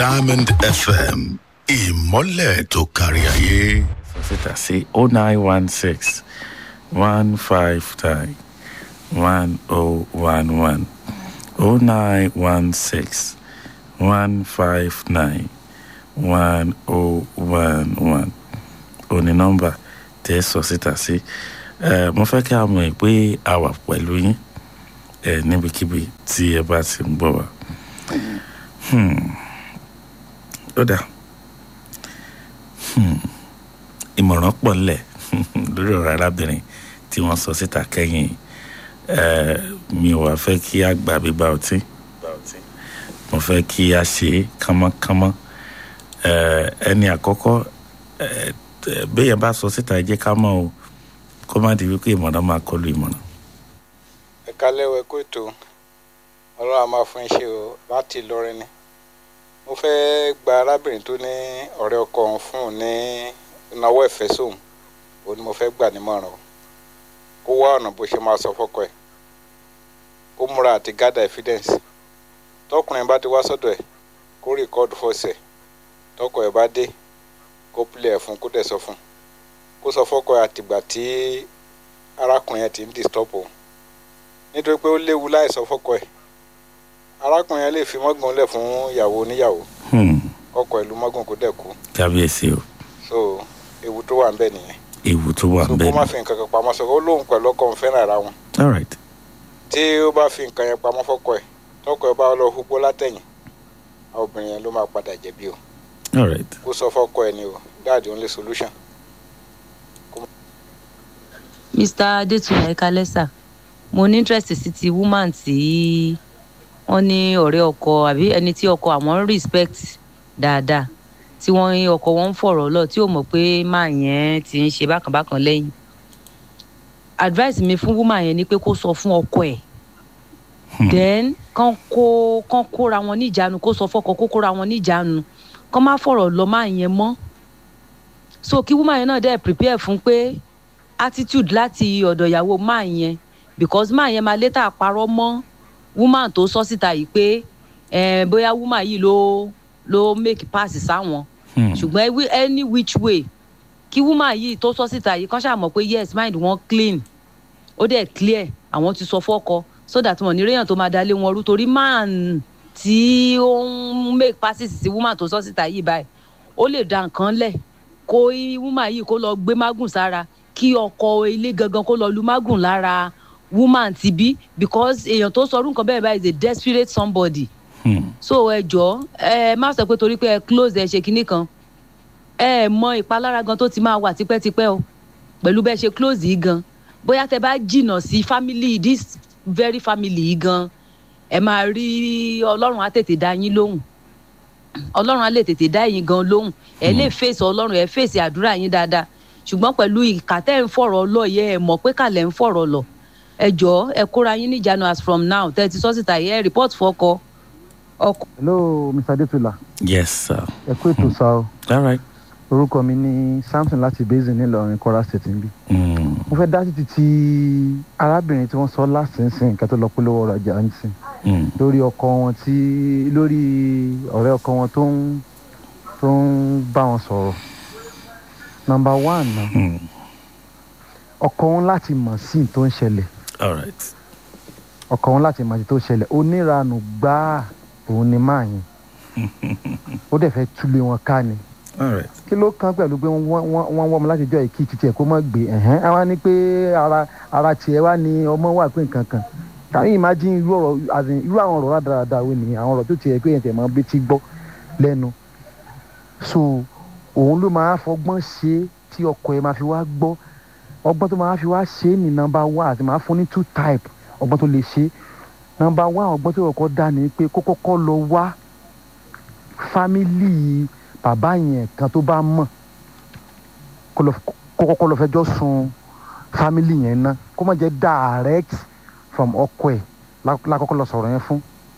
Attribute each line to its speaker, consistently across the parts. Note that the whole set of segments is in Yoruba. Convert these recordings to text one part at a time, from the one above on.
Speaker 1: Diamond FM ìmọ́lẹ̀ tó kárí ayé.
Speaker 2: sọsítà sí o nine one six one five nine one oh one one o nine one six one five nine one oh one one òní nọ́mbà tẹ́ sọsítà sí ẹ mo fẹ́ kí a mọ̀ pé a wà pẹ̀lú yín ẹ níbikíbi tí ẹ bá ti ń gbọ́ wa. Hmm. ó dáa ìmọ̀ràn pọ̀ ńlẹ̀ lórí ọ̀rọ̀ arábìnrin tí wọ́n sọ síta kẹ́yìn Eh, mi ò wá fẹ́ kí a gbà gbígbà ọtí mo fẹ́ kí a ṣe é kánmọ́kánmọ́ Eh, ẹni àkọ́kọ́ eh, eh, béèyàn bá sọ síta ẹ jẹ́ ká mọ̀ o kó má di wípé ìmọ̀ràn máa kọlu ìmọ̀ràn.
Speaker 3: ẹ kálẹ̀ wẹ kó ètò ọlọ́run a máa fún iṣẹ́ o láti Ìlọrin ni mo fẹ́ gba arábìnrin tó ní ọ̀rẹ́ ọkọ òun fún un ní ìnáwó ẹ̀fẹ́ sóun òun ni mo fẹ́ gbà nímọ̀ràn o kó wá ọ̀nà bó ṣe máa sọ fọ́kọ ẹ̀ kó múra àti gádà evidence tọkùnrin bá ti wá sọ́dọ̀ ẹ̀ kó rìkọ́ọ̀dù fọ́ọ̀sẹ̀ tọkọ ẹ̀ bá dé kó pilẹ̀ ẹ̀ fún kó dẹ̀ sọ fún kó sọ fọ́kọ ẹ̀ àtìgbà tí arákùnrin ẹ̀ ti ń disturb òun nítorí pé ó léwu láì sọ fọ́kọ ẹ̀ arákùnrin ẹ̀ lè fi mọ́gàn lẹ̀ fún ìyàwó oníyàwó
Speaker 2: Hmm,
Speaker 3: kọ́kọ́ ẹ̀ ló mọ́gàn kó dẹ̀ kú
Speaker 2: kábíyèsí o
Speaker 3: so ewu tó wà ń bẹ nìyẹn
Speaker 2: ewu tó wà
Speaker 3: so kó
Speaker 2: bẹ́ẹ̀
Speaker 3: má
Speaker 2: ni
Speaker 3: fi nǹkan kan pamọ́ sọ ó lóun pẹ̀lú ọkọ òun fẹ́ràn ara wọn
Speaker 2: all right
Speaker 3: tí ó bá fi nǹkan yẹn pamọ́ fọ́kọ ẹ̀ tọkọ ẹ̀ bá lọ húpó látẹ̀yìn àwọn obìnrin yẹn ló máa padà jẹ̀bi o
Speaker 2: all right
Speaker 3: kó sọ fọ́kọ ẹ̀ ni o that's the only solution.
Speaker 4: mr adétúnyà ẹkálẹ́sà mo ní interest sí ti woman tí wọ́n ní ọ̀rẹ́ ọkọ àbí ẹni tí ọkọ àwọn ń respect dáadáa tí wọ́n ní ọkọ wọn ń fọ̀rọ̀ lọ tí ò mọ̀ pé máa yẹn ti ń ṣe bákanbákan lẹ́yìn advice mi fún woman yẹn ni pé kó sọ fún ọkọ ẹ̀ then kán kó kán kóra wọn níjàánu kó sọ fọ́kọ kó kóra wọn níjàánu kán má fọ̀rọ̀ lọ máa yẹn mọ́ so kí woman yẹn náà dẹ̀ prepare fún pé attitude láti ọ̀dọ̀ ìyàwó máa yẹn because máa yẹn máa later parọ́ mọ́ woman tó sọ síta yìí pé eh, bóyá woman yìí ló ló make pass sáwọn
Speaker 2: Hmm,
Speaker 4: ṣùgbọ́n every- any which way kí woman yìí tó sọ síta yìí kán ṣàmọ̀ pé yes mind wọn clean ó dẹ̀ clear àwọn ti sọ fọ́kọ so that wọn ní réyàn tó máa dalé wọn rú torí man tí ó ń make passes sí woman tó sọ síta yìí báyìí ó lè da nǹkan lẹ̀ kó í- woman yìí kó lọ gbé mágùn sára kí ọkọ ilé gangan kó lọ lu mágùn lára woman ti bí because èèyàn tó sọrú nǹkan bẹ́ẹ̀ báyìí is a desperate somebody
Speaker 2: hmm,
Speaker 4: so ẹ jọ ẹ má sọ pé torí pé ẹ close ẹ ṣe kinní kan ẹ mọ ìpalára gan tó ti máa wà tipẹ́tipẹ́ o pẹ̀lú bẹ́ẹ̀ ṣe close yìí gan bóyá tẹ bá jìnnà sí family this very family yìí gan ẹ máa rí ọlọ́run á tètè dá yín lóhùn ọlọ́run á lè tètè dá yín gan lóhùn ẹ lè fèsì ọlọ́run ẹ fèsì àdúrà yín dáadáa ṣùgbọ́n pẹ̀lú ìkà tẹ́ ń fọ̀rọ̀ lọ yẹ ẹ mọ̀ pé kàlẹ́ ń fọ̀rọ̀ lọ ẹ jọ ẹ kóra yín níjànú as from now tẹ́ ẹ ti sọ́sìtà yẹ ẹ report fọ́kọ ọkọ
Speaker 5: hello mr adetula
Speaker 2: yes sir
Speaker 5: ẹ kú ètò sá o
Speaker 2: all right
Speaker 5: orúkọ mi ní samson láti basin nílọrin kwara state níbí
Speaker 2: Hmm,
Speaker 5: mo fẹ́ dá títí tí arábìnrin tí wọ́n sọ lásìnsìn kẹ́tọ́ lọ polówó ọ̀rọ̀ ajá ń sìn
Speaker 2: hmm,
Speaker 5: lórí ọkọ wọn tí lórí ọ̀rẹ́ ọkọ wọn tó ń tó ń bá wọn sọ̀rọ̀ nọmba one náà
Speaker 2: hmm,
Speaker 5: ọkọ wọn láti mọ̀ sí ní tó ń ṣẹlẹ̀
Speaker 2: all right
Speaker 5: ọkọ wọn láti mọ̀ sí tó ń ṣẹlẹ̀ oníranù gbáà òun ni máa yẹn ó dẹ̀ fẹ́ túlé wọn ká ni
Speaker 2: all right
Speaker 5: kí ló kàn pẹ̀lú pé wọ́n wọ́n wọ́n wọ́n ọmọ láti jọ ìkí títí ẹ̀ kó mọ̀ gbé ẹ̀hẹ́n á wá ní pé ara ara tiẹ̀ wá ní ọmọ wà pé nǹkan kan can you imagine irú ọ̀rọ̀ as in irú àwọn ọ̀rọ̀ rádaràda wo ni àwọn ọ̀rọ̀ tó tiẹ̀ pé yẹn tẹ̀ mọ́ bí ti gbọ́ lẹ́nu so òun ló máa fọgbọ́n ṣe é tí ọkọ ẹ̀ máa fi wá gbọ́ ọgbọ́n tó máa fi wá ṣe é ní nọ́mbà one àti máa fún ní two type ọgbọ́n tó lè ṣe nọ́mbà one ọgbọ́n tó kọ́kọ́ dá ni pé kó kọ́kọ́ lọ wá fámìlì bàbá yẹn kan tó bá mọ̀ kó lọ- kó kọ́kọ́ lọ fẹjọ́ sun fámìlì yẹn ná kó má jẹ́ direct from ọkọ ẹ̀ lá- lákọ́kọ́ lọ sọ̀rọ̀ yẹn fún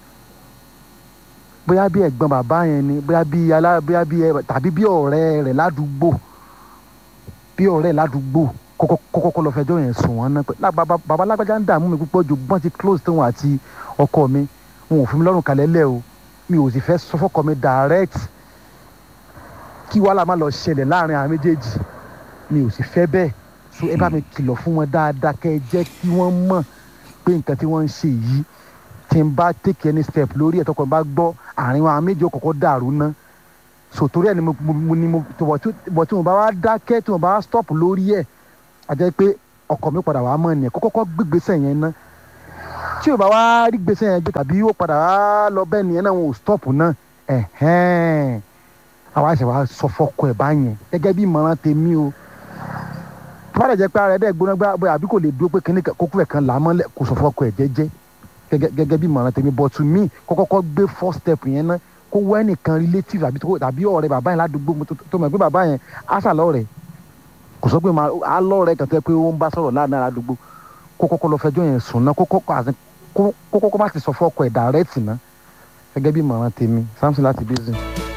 Speaker 5: bóyá bí ẹ̀gbọ́n bàbá yẹn ni bóyá bí alá bóyá bí ẹ tàbí bí ọ̀rẹ́ rẹ̀ ládùúgbò bí ọ̀rẹ́ rẹ̀ ládùúgbò kọ́kọ́ kọ́kọ́ lọ fẹjọ́ yẹn sùn wọ́n náà pé lá- bàbá bàbá lágbájá ń dààmú mi púpọ̀ ju bọ́n ti close tóun àti ọkọ mi wọn ò fún mi lọ́rùn kalẹ̀ lẹ̀ o mi ò sì fẹ́ sọ fọ́kọ mi direct kí wàhálà má lọ ṣẹlẹ̀ láàrin àwọn méjèèjì mi ò sì fẹ́ bẹ́ẹ̀ so ẹ bá mi kìlọ̀ fún wọn dáadáa kẹ́ ẹ jẹ́ kí wọ́n mọ̀ pé nǹkan tí wọ́n ń ṣe yìí tí n bá take any step lórí ẹ̀ tọkọ bá gbọ́ àárín wọn àwọn méjì ó kọ́kọ́ dàrú ná so torí ẹ̀ ni mo mo ni mo bọ̀ tí bọ̀ tí mo bá wá dákẹ́ tí mo bá wá stop lórí ẹ̀ a jẹ́ pé ọkọ mi padà wá mọ̀ ni ẹ̀ kọ́kọ́ gbégbèsè yẹn ná tí o bá wá rí gbèsè yẹn gbé tàbí ó padà wá lọ bẹ́ẹ̀ nìyẹn náà wọn ò stop náà ẹ̀hẹ́n àwa ṣe wá sọ fọkọ ẹ̀ báyẹn gẹ́gẹ́ bí ìmọ̀ràn tèmi o tó bá dẹ̀ jẹ́ pé ara ẹ̀ dẹ̀ gbóná gbá bóyá àbí kò lè dúró pé kíní kókó ẹ̀ kan là á mọ́lẹ̀ kò sọ fọkọ ẹ̀ jẹ́jẹ́ gẹ́gẹ́ gẹ́gẹ́ bí ìmọ̀ràn tèmi but to me kó kọ́kọ́ gbé first step yẹn ná kó wá ẹnìkan relative àbí tó- tàbí ọ̀rẹ́ bàbá yẹn ládùúgbò mo tó- tó mọ̀ pé bàbá yẹn á sàlọ́ rẹ̀ kò sọ pé máa á lọ́ọ̀rẹ́ kan tó yẹ pé ó ń bá sọ̀rọ̀ láàrin àdúgbò kó kọ́kọ́ lọ fẹjọ́ yẹn sùn náà kó kọ́kọ́ àti kó kó kọ́kọ́ má ti sọ fún ọkọ ẹ̀ direct ná gẹ́gẹ́ bí ìmọ̀ràn tèmi samson láti basin.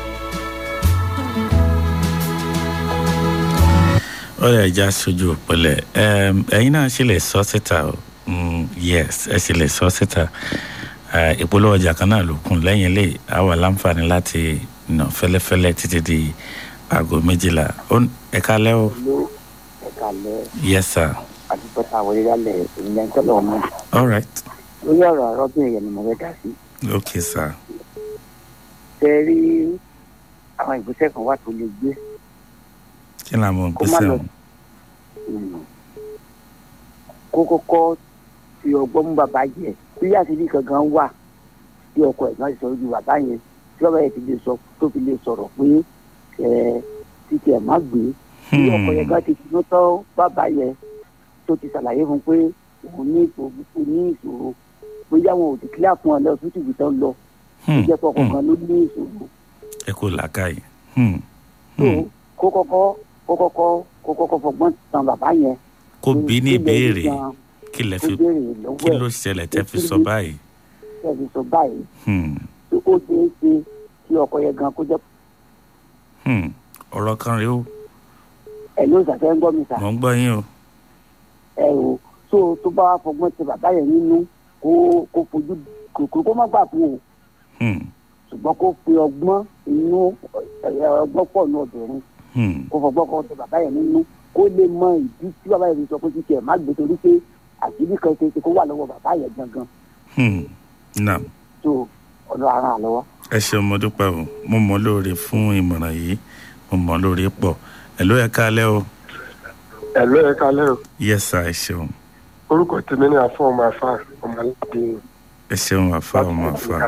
Speaker 2: ó lè já sójú òpìlẹ̀ ẹ̀yin náà ṣe lè sọ síta o Mm, yes ẹ ṣe lè sọ síta Eh, ìpolówó ọjà kan náà ló kún lẹ́yìn ilé a wà láǹfààní láti nà fẹ́lẹ́fẹ́lẹ́ títí di aago méjìlá Ó- ẹ kálẹ́ o
Speaker 6: ló ẹ̀ka lẹ́
Speaker 2: yes sir
Speaker 6: àdúgbòta àwọn ìrẹ́lẹ̀ ìyẹn tọ́lọ̀ mọ́
Speaker 2: all right
Speaker 6: lórí ọ̀rọ̀ arọ́bìnrin yẹn ni mo fẹ́ dá sí.
Speaker 2: okay sir
Speaker 6: ṣe rí àwọn ìgbésẹ̀ kan wà tó lè gbé
Speaker 2: kí ni àwọn
Speaker 6: Kó má
Speaker 2: gbèsè
Speaker 6: lọ-
Speaker 2: ọ̀hún
Speaker 6: um, kó kọ́kọ́ fi ọgbọ́n mú bàbá yẹ bí àṣírí kankan wà tí ọkọ ẹ̀ náà ti sọ ojú bàbá yẹn tí bàbá yẹn ti lè sọ tó fi lè sọ̀rọ̀ pé ẹ títí ẹ̀ má gbé bí ọkọ yẹn bá ti finú tán bàbá yẹn tó ti ṣàlàyé fún pé òun ní ìṣòro òun ní ìṣòro bóyá wọn ò ti kílà fún ọ lọ sótì ibi tán lọ ó
Speaker 2: Hmm,
Speaker 6: jẹ́ pọ̀
Speaker 2: hmm,
Speaker 6: kankan ló ní ìṣòro
Speaker 2: ẹ kò làákàyè Hmm,
Speaker 6: tó
Speaker 2: hmm.
Speaker 6: kó kọ́kọ́ kó kọ́kọ́ kó kọ́kọ́ fọgbọ́n tan bàbá yẹn
Speaker 2: kó bí ní
Speaker 6: Kí lẹ rí
Speaker 2: ìbéèrè
Speaker 6: gan-an,
Speaker 2: kí lẹ
Speaker 6: kó
Speaker 2: fi
Speaker 6: béèrè
Speaker 2: kí
Speaker 6: lọ́wọ́
Speaker 2: ló
Speaker 6: ẹ̀
Speaker 2: ṣẹlẹ̀ tẹ́ fi sọ báyìí
Speaker 6: tẹ̀lé sọ báyìí
Speaker 2: Hmm,
Speaker 6: tó ó ṣeé ṣe kí ọkọ yẹn gan kó jẹ́
Speaker 2: hmm. ọ̀rọ̀ kan rèé o
Speaker 6: ẹ̀ ló ṣàfẹ́ ń gbọ́ mi sà
Speaker 2: mò ń gbọ́ yín o
Speaker 6: ẹ̀ o tó tó bá wá fọgbọ́n ti bàbá yẹn nínú kó kó fojú kòkòrò kó má gbà fún o
Speaker 2: Hmm,
Speaker 6: ṣùgbọ́n kó fi ọgbọ́n inú ẹ̀ ọgbọ́n pọ̀ ní obìnrin
Speaker 2: hmm.
Speaker 6: kó fọgbọ́n kọ́ ti bàbá yẹn nínú kó lè mọ ìdí tí bàbá yẹn fi sọ pé títí ẹ̀ má gbé torí pé àṣírí kan ṣe é ṣe kó wà lọ́wọ́ bàbá yẹn gangan
Speaker 2: Hmm. Naam.
Speaker 6: tó ọ̀dọ̀ ara àlọ́wọ́.
Speaker 2: ẹ ṣeun mo dúpẹ́ o mo mọ̀ lóore fún ìmọ̀ràn yìí mo mọ̀ lóore pọ̀ ẹ ló ẹ kálẹ́ o
Speaker 7: ẹ̀lọ́ ẹ̀ kalẹ́ o
Speaker 2: yes sir ẹ ṣeun
Speaker 7: orúkọ tèmi ní afọ ọmọ afá ọmọ aládé
Speaker 2: ẹ ṣeun àfa ọmọ àfa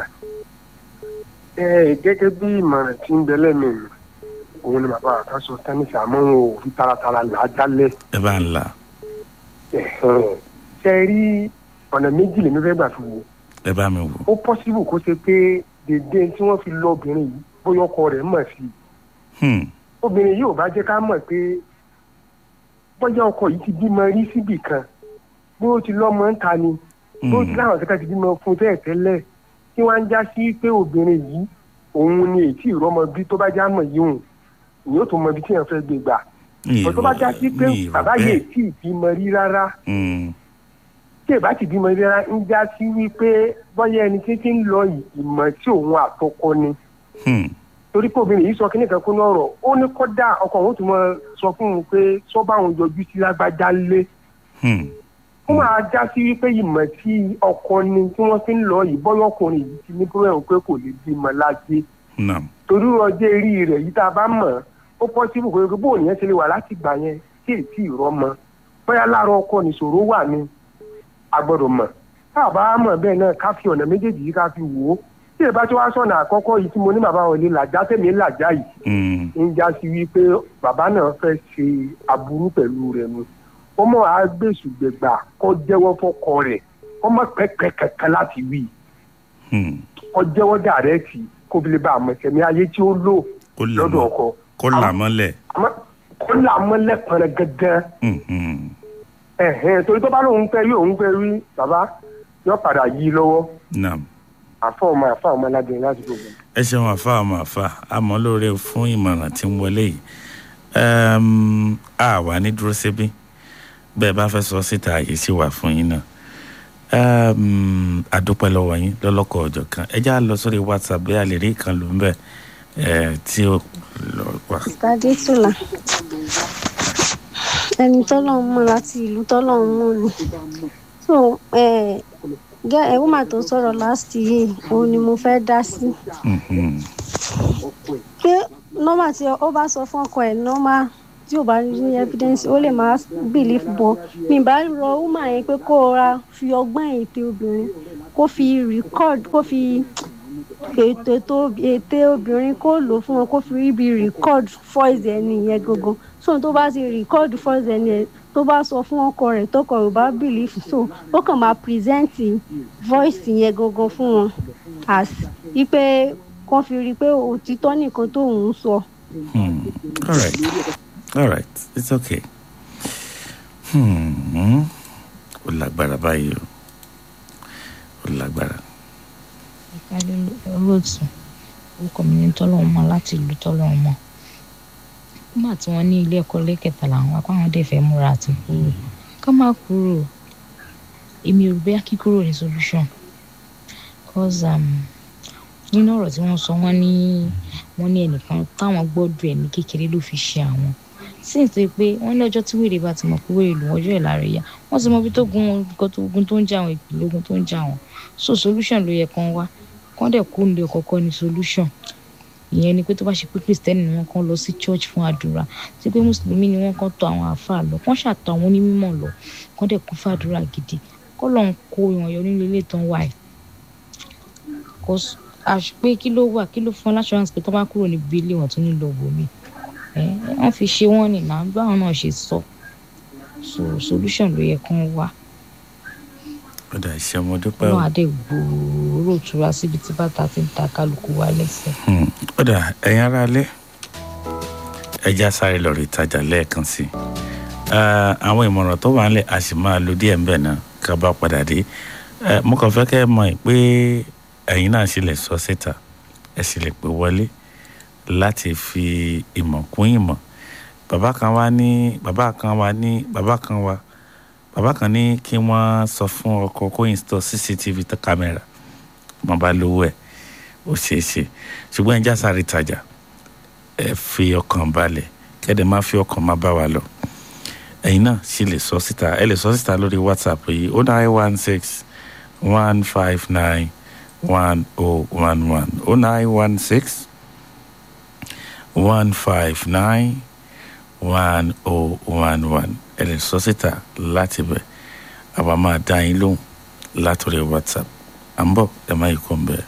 Speaker 7: ẹ gẹ́gẹ́ bí ìmọ̀ràn tí ń bẹ lẹ́mìí mi òun ni bàbá àká sọ tẹ́nísì àmọ́ wọn ò fi taratara là á jálẹ̀
Speaker 2: ẹ bá ń la
Speaker 7: ẹ̀hẹ́n. ṣe rí ọ̀nà méjì lèmi fẹ́ gbà fi wò
Speaker 2: ẹ bá mi wò
Speaker 7: ó pọ́sibù kó ṣe pé dédé tí wọ́n fi lọ obìnrin yìí bóyá ọkọ rẹ̀ mọ̀ sí i
Speaker 2: Hmm,
Speaker 7: obìnrin yìí ò bá jẹ́ ká mọ̀ pé bóyá ọkọ yìí ti bímọ rí síbì kan bó ti lọ́mọ ń ta ni bó ti
Speaker 2: hmm,
Speaker 7: láwọn kẹta ti bímọ fún tẹ́ẹ̀ tẹ́lẹ̀ tí wọ́n á já sí pé obìnrin yìí òun ni èyí ìrọmọ bí tó bá já mọ̀ yìí hùn ìyóò tó mọ ibi tí èèyàn fẹ́ gbé gbà
Speaker 2: mi
Speaker 7: tó bá já sí pé
Speaker 2: mi ì rò
Speaker 7: bàbá yìí
Speaker 2: bẹ́ẹ̀
Speaker 7: tí ì bímọ rí rárá
Speaker 2: Hmm,
Speaker 7: tí èbá ti bímọ rí rárá ń já sí wípé bọ́yá ẹni tí tí ń lọ yìí ìmọ̀ tí òun àtọkọ ni
Speaker 2: hmm,
Speaker 7: torí pé obìnrin yìí sọ kíní kan kún ní ọ̀rọ̀ ó ní kódà ọkọ òun tó mọ sọ fún un pé sọ́bà òun yọjú sí lágbájá lé
Speaker 2: hmm,
Speaker 7: ó máa já sí wípé ìmọ̀ tí ọkọ ni tí wọ́n fi ń lọ yìí bọ́yọ̀ ọkùnrin yìí ti ní bóyá pé kò lè bímọ láyé
Speaker 2: naam
Speaker 7: torí ọjọ́ eré rẹ̀ yìí tá a bá mọ̀ ó pọ́sibú pé bóun yẹn ṣe lè wà láti gbà yẹn tí èsì ìrọmọ bóyá láàárọ̀ ọkọ nìṣòro wà ní a gbọ́dọ̀ mọ̀ tá a bá mọ̀ bẹ́ẹ̀ náà ká fi ọ̀nà méjèèjì yìí ká fi wò ó tí èbá tí wàá sọ̀nà àkọ́kọ́ yìí tí mo ní bàbá wọn lè làjá tèmi làjá yìí
Speaker 2: Hmm,
Speaker 7: ń já sí wípé bàbá náà fẹ́ ṣe aburú pẹ̀lú rẹ̀ nu ó mọ̀ á gbèsù gbẹ̀gbà kó jẹ́wọ́ fọ́kọ rẹ̀ ó mọ̀ pẹ́pẹ́ kankan láti wí
Speaker 2: hmm.
Speaker 7: kó jẹ́wọ́ dàrẹ́ẹ̀tì kó fi lè bá àmọ̀tẹ́mi ayé tí ó lò
Speaker 2: kó là
Speaker 7: lọ́dọ̀
Speaker 2: mọ́
Speaker 7: ọkọ
Speaker 2: kó là mọ́lẹ̀
Speaker 7: àmọ́ kó là mọ́lẹ̀ pẹ̀rẹ̀ gẹ́gẹ́
Speaker 2: Hmm, hmm.
Speaker 7: ẹ̀hẹ́n torí tó bá lóun fẹ́ rí òun fẹ́ rí bàbá yóò padà yí i lọ́wọ́
Speaker 2: naam
Speaker 7: àfọ ọmọ àfọ ọmọ aládùn láti gbogbo.
Speaker 2: ẹ ṣeun àfa ọmọ àfa àmọ́ lóore fún ìmọ̀ràn tí ń wọlé yìí Ẹm, a wà ní dúró síbí bẹ́ẹ̀ bá fẹ́ sọ síta àyè sí wà fún yín náà um, àdúpẹ́ lọ́wọ́ yín lọ́lọ́kọ̀ ọjọ́ kan ẹ já lọ sórí whatsapp bí a lè rí ìkan ló ń bẹ̀ ẹ̀ tí ó lọ wá.
Speaker 8: Tade Tula. Ẹni tọ́lọ́run mọ̀ láti ìlú tọ́lọ́run mọ̀ ni. So gẹ́ ẹ̀ woman tó sọ̀rọ̀ last year òun ni mo fẹ́ dá sí.
Speaker 2: Mhm.
Speaker 8: Pé nọ́mà tí ó bá sọ fún ọkọ ẹ̀ nọ́mà tí ò bá ní evidence ó lè máa believe bọ̀. Mi bá rọ woman yẹn pé kó ra fi ọgbọ́n ète obìnrin kó fi record kó fi ètò ètò ète obìnrin kó lò fún wọn kó fi rí bí record voice ẹni yẹn gangan so tó bá ti record voice ẹni yẹn tó bá sọ fún ọkọ rẹ̀ tọkọ rẹ̀ ò bá believe so ó kàn máa present voice yẹn gangan fún wọn as wípé kàn fi rí i pé òtítọ́ nìkan tó ń sọ.
Speaker 2: Hmm. all right all right it's okay. Hmm. ó lágbára báyìí o ó lágbára.
Speaker 9: ìpàdé olóòtú orúkọ mi ní tọ́lọ́hún mọ́ láti ìlú tọ́lọ́hún mọ́ nígbà tí wọ́n ní ilé ẹ̀kọ́ lẹ́kẹ̀ta làwọn apá wọn dẹ̀ fẹ́ múra àti kúrò ká má kúrò èmi ò rí bẹ́ẹ̀ kíkúrò ní solution cause um, nínú ọ̀rọ̀ tí wọ́n sọ wọ́n ní wọ́n ní ẹnìkan táwọn gbọ́dọ̀ ẹ̀ ní kékeré ló fi ṣe àwọn sí ìtò pé wọ́n ní ọjọ́ tí wèrè bá ti mọ̀ pé wèrè lù wọ́n ọjọ́ ẹ̀ lára ẹ̀yà wọ́n ti mọ ibi tó gun nǹkan tó gun tó ń jà àwọn ìpìlẹ̀ ogun tó ń jà wọ́n so solution ló yẹ kán wá kán dẹ̀ kó nílé kọ́kọ́ ní solution ìyẹn ni pé tó bá ṣe pé kristẹni ni wọ́n kàn lọ sí church fún àdúrà tí pé mùsùlùmí ni wọ́n kàn tọ̀ àwọn àáfàá lọ kán ṣàtọ̀ àwọn onímọ̀ lọ kán dẹ̀ kún fàdúrà gidi kọ́ lọ́n kó ìwọ̀n yọ nílé ilé tán wáyé pé kí ló wà kí ló fún aláṣọránsì pé tó bá kúrò níbi ilé wọn tó ní lọ wò mí wọ́n fi ṣe wọ́n ní náà báwọn náà ṣe sọ so solution ló yẹ kán wá
Speaker 2: ó dà iṣẹ́ mo dúpẹ́ o.
Speaker 9: náà adé gbòòrò ìtura síbi tí bàtà ti ń ta kálukú wa lẹ́sẹ̀.
Speaker 2: Hmm. ó dà ẹ̀yin ará ilé ẹja sáré lọ rí ìtajà lẹ́ẹ̀kan sí i Ah, àwọn ìmọ̀ràn tó wà nílẹ̀ a sì máa lo díẹ̀ ńbẹ̀ náà ká bá padà dé Eh, mo kàn fẹ́ kẹ́ ẹ mọ̀ pé ẹ̀yin náà sì lè sọ síta ẹ sì lè pè wọlé láti fi ìmọ̀ kún ìmọ̀ bàbá kan wá ní bàbá kan wá ní bàbá kan wá bàbá kan ní kí wọ́n sọ fún ọkọ kó install cctv tó kámẹ́rà mo bá lówó ẹ̀ ó ṣeé ṣe ṣùgbọ́n ẹja sáré tajà ẹ fi ọkàn balẹ̀ kẹ́dẹ̀ má fi ọkàn má bá wa lọ ẹ̀yin náà sì lè sọ síta ẹ lè sọ síta lórí whatsapp yìí o nine one six one five nine one oh one one o nine one six one five nine one oh one one ẹ lè sọ síta láti bẹ̀ àwa máa dá yín lóhùn látòrí whatsapp à ń bọ̀ ẹ má yí kó ń bẹ̀.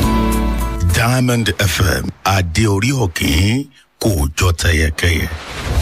Speaker 1: diamond fm adé orí òkè kò jọ tẹyẹkẹyẹ.